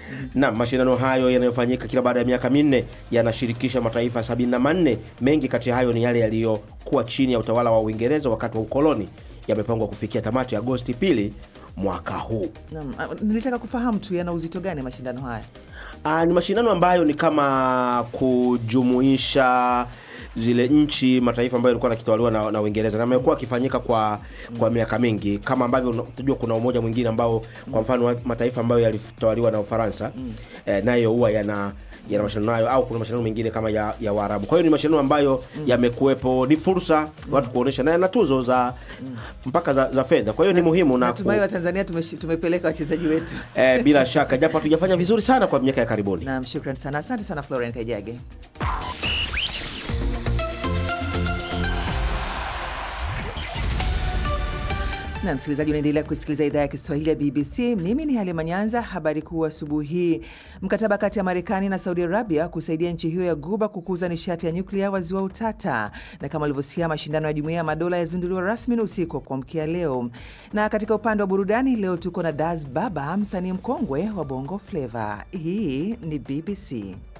Na mashindano hayo yanayofanyika kila baada ya miaka minne yanashirikisha mataifa 74. Mengi kati ya hayo ni yale yaliyokuwa chini ya utawala wa Uingereza wakati wa ukoloni, yamepangwa kufikia tamati Agosti pili mwaka huu. Naam, ah, nilitaka kufahamu tu yana uzito gani mashindano haya? Ah, ni mashindano ambayo ni kama kujumuisha zile nchi mataifa ambayo yalikuwa yakitawaliwa na, na Uingereza na amekuwa akifanyika kwa kwa miaka mingi, kama ambavyo unajua kuna umoja mwingine ambao kwa mfano mataifa ambayo yalitawaliwa na Ufaransa eh, nayo huwa yana yana mashindano hayo au kuna mashindano mengine kama ya, ya Waarabu. Kwa hiyo ni mashindano ambayo yamekuwepo, ni fursa watu kuonesha na yana tuzo za mpaka za, za fedha. Kwa hiyo ni muhimu na ku, Natumai wa Tanzania tumeshi- tumepeleka wachezaji wetu. eh, bila shaka japo hatujafanya vizuri sana kwa miaka ya karibuni. Naam, shukran sana. Asante sana Florian Kajage. na msikilizaji, unaendelea kusikiliza idhaa ya Kiswahili ya BBC. Mimi ni Halima Nyanza. Habari kuu asubuhi hii: mkataba kati ya Marekani na Saudi Arabia kusaidia nchi hiyo ya Guba kukuza nishati ya nyuklia waziwa utata, na kama ulivyosikia, mashindano ya Jumuiya ya Madola yazinduliwa rasmi usiku wa kuamkia leo. Na katika upande wa burudani leo tuko na Das Baba, msanii mkongwe wa Bongo Flava. Hii ni BBC.